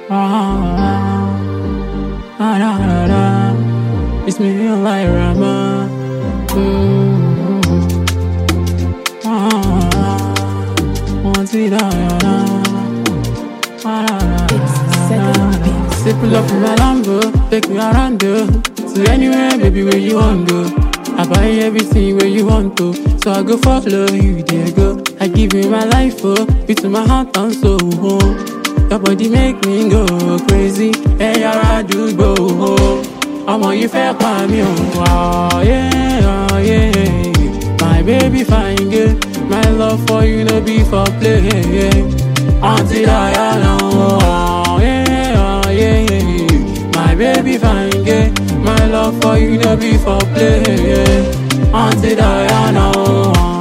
Ah, ah, da, da, da. It's me, like Rama. Mm. Ah, want it, da, da, da. Ah, da, da, It's second beats. Say pull up in my Lambo, take me around though. To anywhere, baby, where you want go. I buy everything where you want to, so I go follow you, there go. I give you my life, oh, you to my heart and soul. Oh. Your body make me go crazy, hey, I do go. Oh. Ọmọ yìí fẹ́ pa mí o, oh, yeah, oh, yeah. My baby fine girl, my love for you no be for play. Yeah. Until I know, oh, yeah, oh, yeah. My baby fine girl, my love for you no be for play. Yeah. Until I know.